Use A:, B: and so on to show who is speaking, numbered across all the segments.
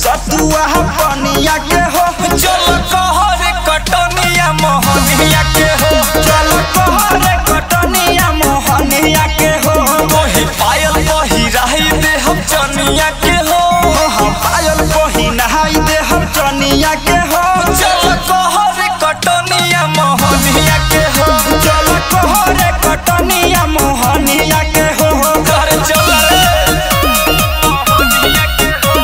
A: सतुआ पनिया के हो
B: चल कहर कटनिया मोहनिया के हो
A: चल कहरे कटनिया मोहनिया के हो
B: मोहि पायल पहिराई दे हम चनिया के हो
A: हम पायल पहिनाई दे हम चनिया के हो
B: चल कहर कटनिया मोहनिया के हो
A: चल कहरे कटनिया मोहनिया के हो
B: घर चल रे मोहनिया के हो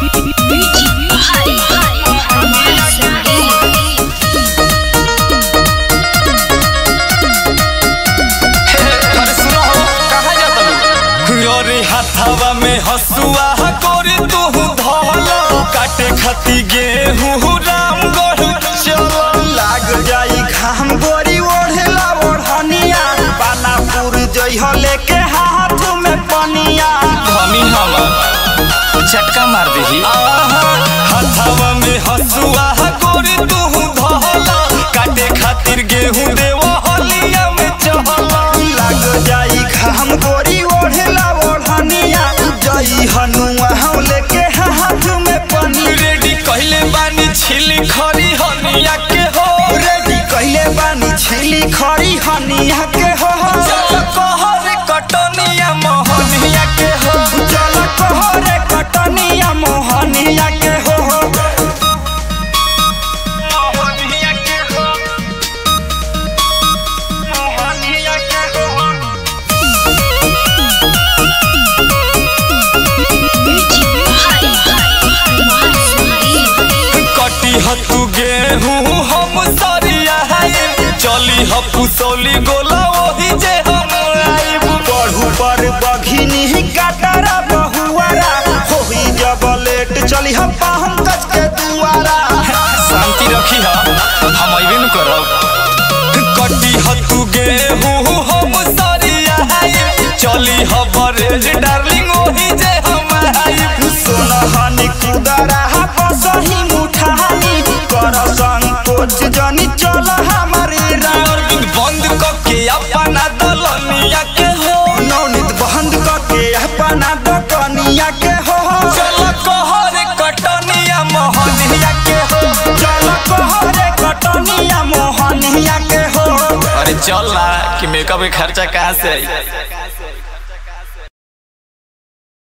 B: अरे सुनो हो कहाँ जाता लू अरे हाथवा में हसुआ कोरी तू धल काटे खती गेहूँ रामगढ़ चल
A: लाग जाई घाम गोरी ओढ़ला ओढ़निया पानापुर जइह लेके हाथ में पनिया
B: धनी हमर झटका मार दही हाथवा में हसुआ कोरी तू धल काटे खातिर गेहूँ देव हलिया में चहल
A: लाग जाई घाम गोरी ओढ़ला ओढ़निया जई हनुआ हम लेके हाथ में पनिया
B: रेडी कहले बानी छिली खरी हनिया के हो
A: रेडी कइले बानी छिली खरी हनिया के हो
B: चल कहर कटनिया मोहनिया के हो
A: चल कहरे कटनिया मोहनिया के हो
B: मोहनिया के हो
A: मोहनिया के हो
B: कटी हतु गेहूँ हम सरिया है चली ह पुसौली गोला वही जे हम आइब
A: बढ़ू पर बघिनी काटरा बहुआरा होई जब लेट चली हम पंकज के दुआरा
B: शांति रखी हा हम अइबे न करब कटी हतु गेहूँ हम सरिया है चली ह बरेज डार्लिंग वही जे हम आइब
A: सोनहनी कुदरा बसही मुठानी कर संकोच जनी चल हमारी राम
B: अरविंद बंद कके अपना दलनिया के हो
A: नवनीत बंद करके अपना दकनिया के हो
B: चल कहर कटनिया मोहनिया के हो
A: चल कहरे कटनिया मोहनिया के हो
B: अरे चल ना कि मेकअप के खर्चा कहाँ से आई